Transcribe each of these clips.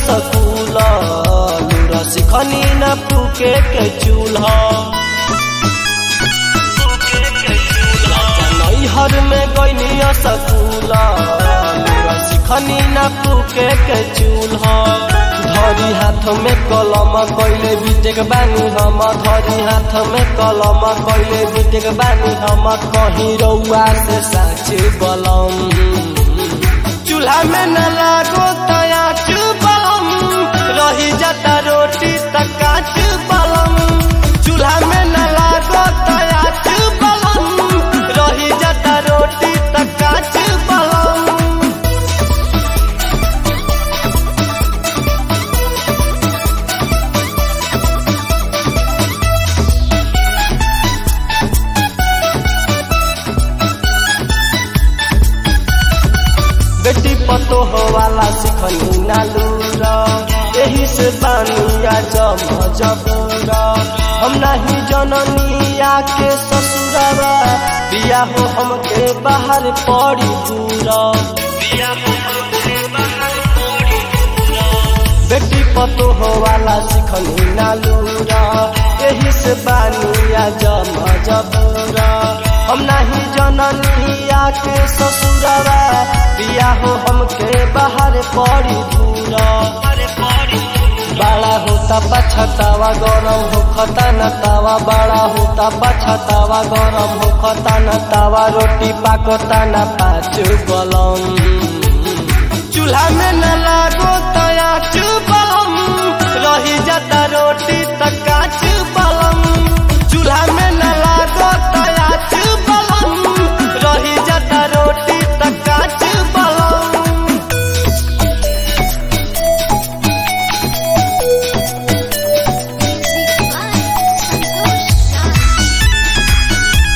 सकूल लूरा सिखनी न फूके के चूल्हा नैहर में गईनी सकूल लूरा सिखनी न फूके के चूल्हा धरी हाथ में कलम कैले बीतेक बानी हम धरी हाथ में कलम कैले बीतेक बानी हम कहीं रउआ से साच बलम चूल्हा में न लागो तया बलम रही जाता रोटी तक काच बलम चूल्हा में न लागो तया बलम रही जाता रोटी तक काच बलम बेटी पतो हो वाला सिखनी नालूरा यही से बानिया जम जबूरा हम नहीं जननिया के ससुरवा बिया हो हमके बाहर पड़ी पूरा बेटी पतो हो वाला सिखनी नालूरा यही से बानिया जम जबूरा हम नहीं जननिया के ससुरवा बिया हो हमके बाहर पड़ी दूरा बड़ा होता पछतावा गरम हो खता न तावा बड़ा होता पछतावा गरम हो खता न तावा रोटी पाकता न पाँच बलम चूल्हा में न लागो तया बलम रही जाता रोटी तक काच बलम चूल्हा में न लागो तया बलम रही जाता रोटी तक काच बलम Music by Santosh Raj.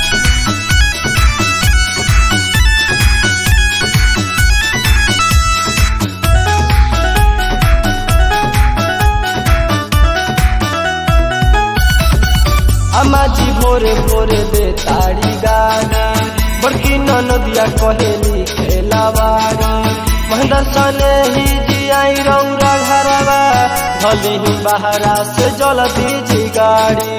अम्मा जी भोरे भोरे दे ताड़ी गाड़ी बड़की नदिया कहेली खेलावाड़ी महेंद्र सने ही जी आई रौरा घरवा भले ही बहरा से जल दीजी गाड़ी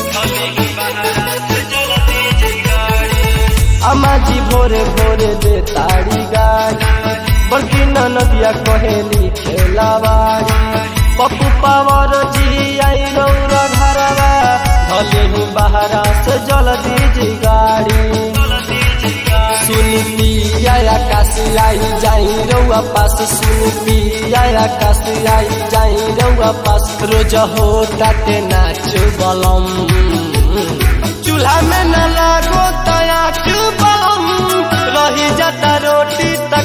अम्मा जी भोरे भोरे दे ताड़ी गाड़ी बड़की नदिया कहेली खेलावाड़ी पप्पू पावर जी आई रौरा घरवा भले ही बहरा से जल दीजी गाड़ी सुनी पिया आकाश आई जाई रउआ पास सुनी पिया आकाश आई जाई रउआ पास रोज हो ताते नाच बलम चूल्हा में न लागो तया बलम रही जाता रोटी तक